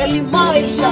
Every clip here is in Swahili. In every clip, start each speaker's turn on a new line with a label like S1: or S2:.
S1: kali maisha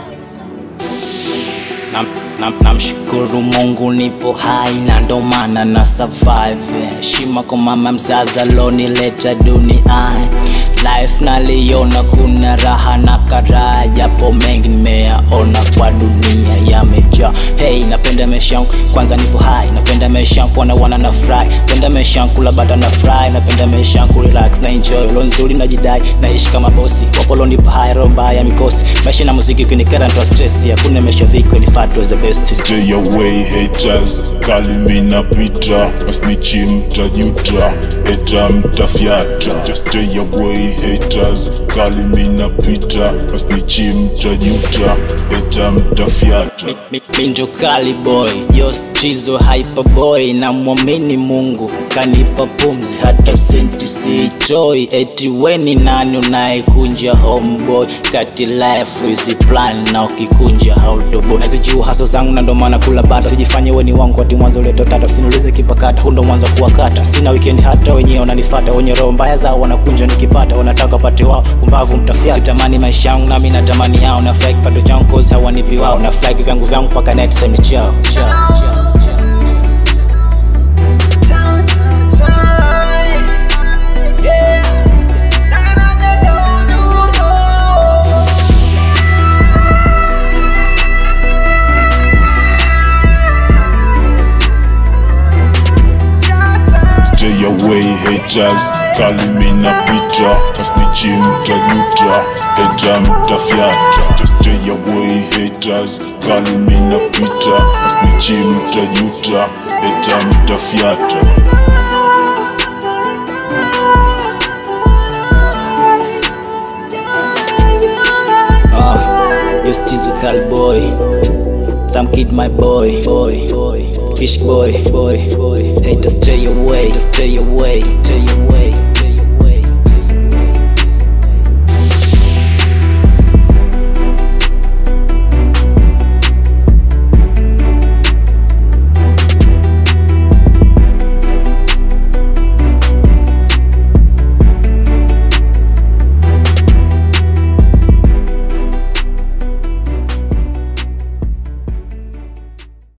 S2: Nam- nam- namshukuru mungu nipo hai na ndo maana na survive heshima kwa mama mzazi alonileta duniani life naliona kuna raha na karaha japo mengi nimeyaona kwa dunia yamejaa hey napenda maisha yangu kwanza nipo hai napenda maisha yangu kuona wana na fry napenda maisha yangu kula bata na fry napenda maisha yangu relax na enjoy lo nzuri najidai naishi kama bosi wapolo nipo hai roho mbaya mikosi maisha na muziki kunikera ntoa stress hakuna maisha dhiki ni fat was the best
S3: Stay away haters, kali mina pita Masnichi mtajuta, heta mtafyata Just stay away haters, kali mina pita Masnichi mtajuta, heta mtafyata
S2: Mi- minjo kali boy yostizo hyper boy na mwamini mungu kanipa pumzi hata senti siitoi eti weni nani unayekunja homeboy kati life is plan na ukikunja hautobo nazijua haso zangu na ndo maana kula bata sijifanye weni wangu ati mwanzo uleto tata sinulize kipakata hundo mwanzo kuwakata sina weekend hata wenyewe wananifata wenye roho mbaya zao wanakunja nikipata wanataka pate wao pumbavu mtafia sitamani maisha yangu nami natamani yao na fly kipato changu cause hawanipi wao na fly vyangu vyangu mpaka net semi chao chao chao
S1: Time, time, time. Yeah. Na, na, na, no, no, no.
S3: Stay away haters, kali mina pita Masnichi mtajuta, heta mtafyata Just stay away haters, kali mina pita Masnichi mtajuta, heta mtafyata
S2: Ah, you still call boy. Some kid my boy, boy, boy, fish boy, boy, boy. Hey, to stay away, to stay away, stay away.